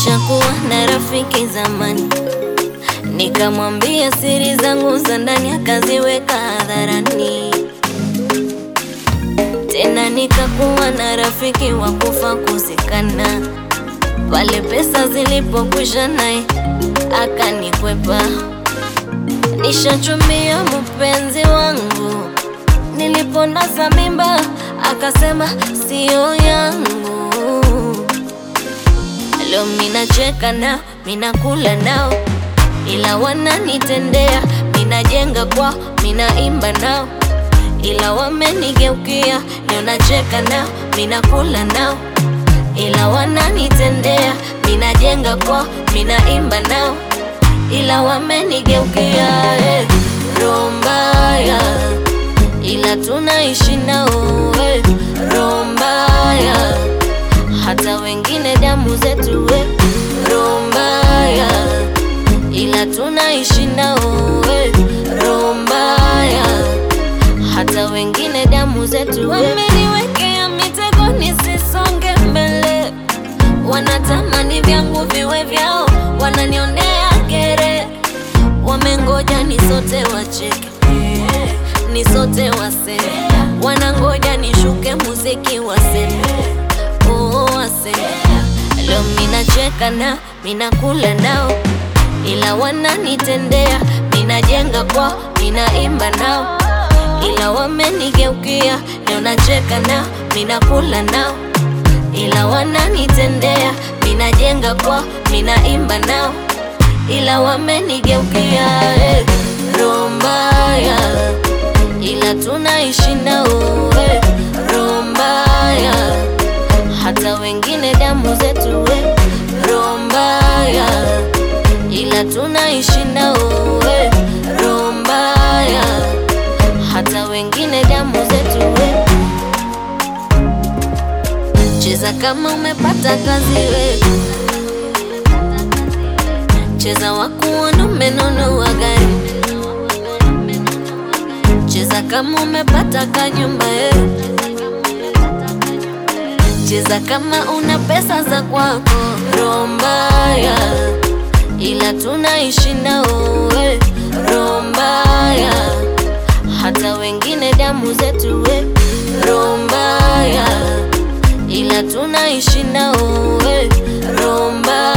Nishakuwa na rafiki zamani, nikamwambia siri zangu za ndani, akaziweka hadharani. Tena nikakuwa na rafiki wa kufa kuzikana, pale pesa zilipokwisha naye akanikwepa. Nishachumbia mpenzi wangu, niliponasa mimba akasema siyo yangu. Leo minacheka nao, minakula nao, ila wananitendea. Minajenga kwao, minaimba nao, ila wamenigeukia. Leo nacheka nao, minakula nao, ila wananitendea. Minajenga kwao, minaimba nao, ila wamenigeukia. Eh, roho mbaya, ila tunaishi nao. Eh, roho mbaya hata wengine damu zetu we roho mbaya, ila tunaishi nao we roho mbaya, hata wengine damu zetu we. Wameniwekea mitego nisisonge mbele, wanatamani vyangu viwe vyao, wananionea kere, wamengoja nisote wacheke nisote waseme, wanangoja nishuke muziki waseme oh, waseme. Leo minacheka nao, minakula nao, ila wananitendea. Minajenga kwao, minaimba nao, ila wamenigeukia. Leo nacheka nao, minakula nao, ila wananitendea. Minajenga kwao, minaimba nao, ila wamenigeukia. Eh, roho mbaya, ila tunaishi nao. Eh, roho mbaya hata wengine damu zetu we roho mbaya, ila tunaishi nao we roho mbaya, hata wengine damu zetu we. Cheza kama umepata kazi we, cheza wakuona umenunua gari, cheza kama umepata kanyumba we cheza kama una pesa za kwako. Roho mbaya, ila tunaishi nao we roho mbaya, hata wengine damu zetu we roho mbaya, ila tunaishi nao we roho mbaya